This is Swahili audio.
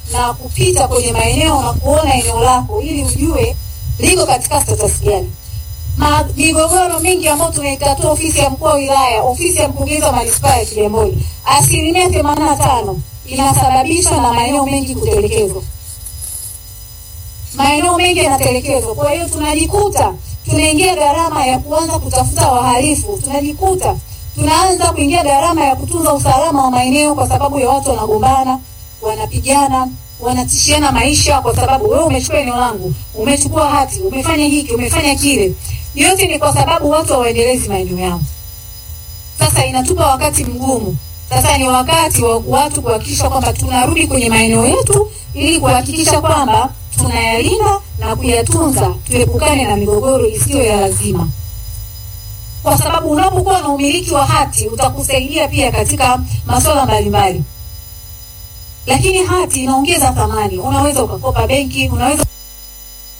na kupita kwenye maeneo na kuona eneo lako ili ujue liko katika status gani. Ma- Migogoro mingi ambayo tunaitatua ofisi ya mkuu wa wilaya, ofisi ya mkurugenzi wa manispaa ya Kigamboni, asilimia themanini na tano inasababishwa na maeneo mengi kutelekezwa. Maeneo mengi yanatelekezwa, kwa hiyo tunajikuta tunaingia gharama ya kuanza kutafuta wahalifu, tunajikuta tunaanza kuingia gharama ya kutunza usalama wa maeneo kwa sababu ya watu wanagombana, wanapigana, wanatishiana maisha kwa sababu wewe umechukua eneo langu, umechukua hati, umefanya hiki, umefanya kile. Yote ni kwa sababu watu hawaendelezi maeneo yao. Sasa inatupa wakati mgumu. Sasa ni wakati wa watu kuhakikisha kwamba tunarudi kwenye maeneo yetu ili kuhakikisha kwamba tunayalinda na kuyatunza, tuepukane na migogoro isiyo ya lazima kwa sababu unapokuwa na umiliki wa hati utakusaidia pia katika masuala mbalimbali, lakini hati inaongeza thamani. Unaweza ukakopa benki, unaweza